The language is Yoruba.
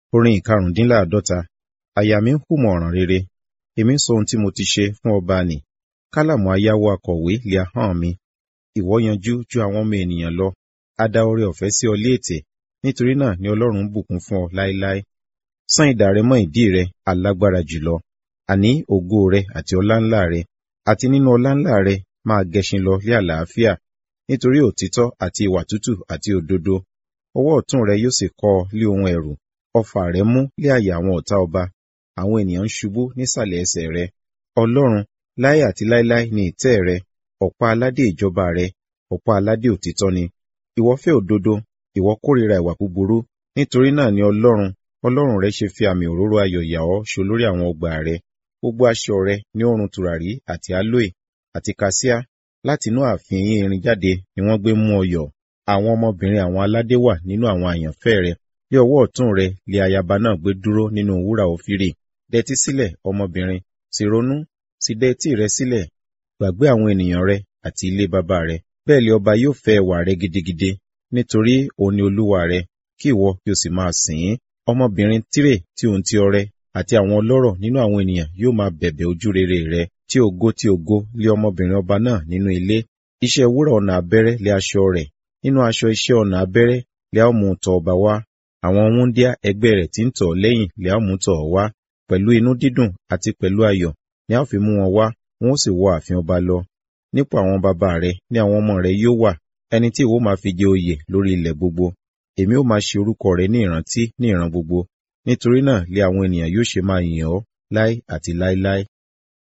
Orin ìkarùndínláàdọ́ta. Àyà mi ń hùmọ̀ ọ̀ràn rere. Èmi ń sọ ohun tí mo ti ṣe fún ọba nì. Kálàmù ayáwó akọ̀wé lé ahọ́n mi. Ìwọ yanjú ju àwọn ọmọ ènìyàn lọ. A dá oore ọ̀fẹ́ sí ọ lé ètè. Nítorí náà ni Ọlọ́run ń bùkún fún ọ láéláé. Sán idà rẹ mọ́ ìdí rẹ, alágbára jùlọ. Àní ògo rẹ àti ọláńlá rẹ. Àti nínú ọláńlá rẹ máa gẹṣin lọ lé àlàáfíà. Nítorí òtítọ́ àti ìwà tútù àti òdodo. Ọwọ́ ọ̀tún rẹ yóò sì kọ́ ọ lé ohun ẹ̀rù. Ọfà rẹ mú lé àyà àwọn ọ̀tá ọba. Àwọn ènìyàn ń ṣubú nísàlẹ̀ ẹsẹ̀ rẹ. Ọlọ́run, láé àti láéláé ni ìtẹ́ rẹ. Ọ̀pá aládé ìjọba rẹ. Ọ̀pá aládé òtítọ́ ni. Ìwọ fẹ́ òdodo, ìwọ kórìíra ìwà búburú. Nítorí náà ni Ọlọ́run, Ọlọ́run rẹ ṣe fi àmì òróró ayọ̀ yà ọ́ ṣolórí àwọn ọgbà rẹ. Gbogbo aṣọ rẹ ní òórùn tùràrí àti aloe àti kasia. Láti inú ààfin yín irin jáde ni wọ́n gbé mú ọ yọ̀. Àwọn ọmọbìnrin àwọn aládé wà nínú àwọn àyànfẹ́ rẹ. Ní ọwọ́ ọ̀tún rẹ lé ayaba náà gbé dúró nínú wúrà òfìrì. Dẹtí sílẹ̀, ọmọbìnrin, sì ronú, sì dẹ etí rẹ sílẹ̀. Gbàgbé àwọn ènìyàn rẹ àti ilé baba rẹ. Bẹ́ẹ̀ lé ọba yóò fẹ́ ẹwà rẹ gidigidi, nítorí òun ni olúwa rẹ, kí ìwọ kí o sì máa sìn ín. Ọmọbìnrin Tírè tí òun ti ọrẹ àti àwọn ọlọ́rọ̀ nínú àwọn ènìyàn yóò máa bẹ̀bẹ̀ ojú rere rẹ. Tí ògo tí ògo lé ọmọbìnrin ọba náà nínú ilé. Iṣẹ́ wúrà ọ̀nà abẹ́rẹ́ lé aṣọ rẹ̀. Nínú aṣọ iṣẹ́ ọ̀nà abẹ́rẹ́ lé a ó mú tọ̀ ọba wá. Àwọn wúńdíá ẹgbẹ́ rẹ̀ tí ń tọ̀ lẹ́yìn lé a ó mú tọ̀ wá. Pẹ̀lú inú dídùn àti pẹ̀lú ayọ̀ ni a ó fi mú wọn wá, wọn ó sì wọ ààfin ọba lọ. Nípò àwọn baba rẹ ni àwọn ọmọ rẹ yóò wà, ẹni tí ìwọ máa fi jẹ oyè lórí ilẹ̀ gbogbo. Èmi ó máa ṣe orúkọ rẹ ní ìrántí ní ìran gbogbo. Nítorí náà lé àwọn ènìyàn yóò ṣe máa yìn ọ́ láé àti láéláé.